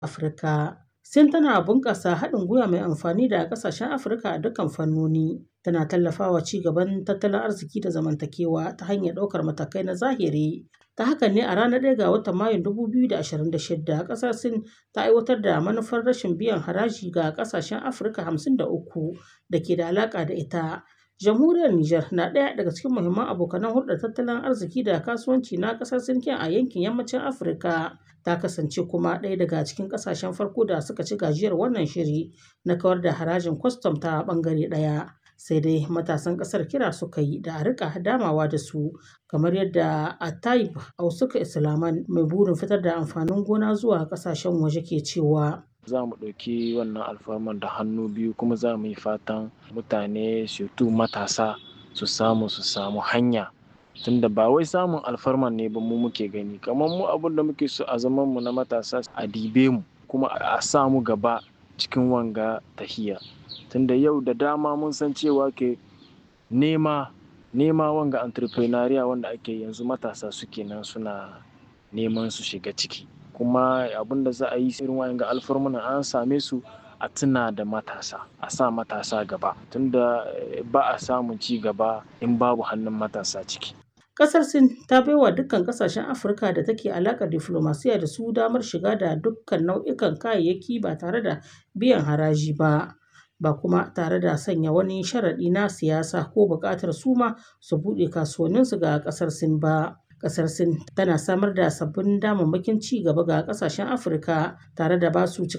Afirka. Sin tana bunƙasa haɗin gwiwa mai amfani da ƙasashen Afirka a dukkan fannoni. Tana tallafawa ci gaban tattalin arziki da zamantakewa ta hanyar ɗaukar matakai na zahiri. Ta haka ne a ranar 1 ga watan Mayun 2026 ƙasar Sin ta aiwatar da manufar rashin biyan haraji ga ƙasashen Afirka 53 da ke da alaƙa da ita. Jamhuriyar Nijar na ɗaya daga cikin muhimman abokanan hulɗar tattalin arziki da kasuwanci na ƙasar Sin a yankin yammacin Afirka. Ta kasance kuma ɗaya daga cikin ƙasashen farko da suka ci gajiyar wannan shiri na kawar da harajin kwastam ta ɓangare ɗaya. Sai dai matasan ƙasar kira suka yi da a riƙa damawa da su kamar yadda Atayib Ausuka Islaman mai burin fitar da amfanin gona zuwa ƙasashen waje ke cewa. za mu ɗauki wannan alfarman da hannu biyu kuma za mu yi fatan mutane surtu matasa su samu su samu hanya tunda ba wai samun alfarman ne ba mu muke gani kamar mu abin da muke so a zaman mu na matasa a dibe mu kuma a sa mu gaba cikin wanga tahiya tunda yau da dama mun san cewa ke nema nema wanga entrepreneuria wanda ake yanzu matasa suke nan suna neman su shiga ciki kuma abin da za a yi irin wa'anga alfarmuna an same su a tuna da matasa a sa matasa gaba tunda ba a samun ci gaba in babu hannun matasa ciki Ƙasar Sin ta baiwa dukkan ƙasashen Afirka da take alaƙar diflomasiya da su damar shiga da dukkan nau'ikan kayayyaki ba tare da biyan haraji ba. Ba kuma tare da sanya wani sharaɗi na siyasa ko buƙatar su ma su buɗe kasuwanninsu ga ƙasar Sin ba. Ƙasar Sin tana samar da sabbin damammakin ci gaba ga ƙasashen Afirka tare da ba su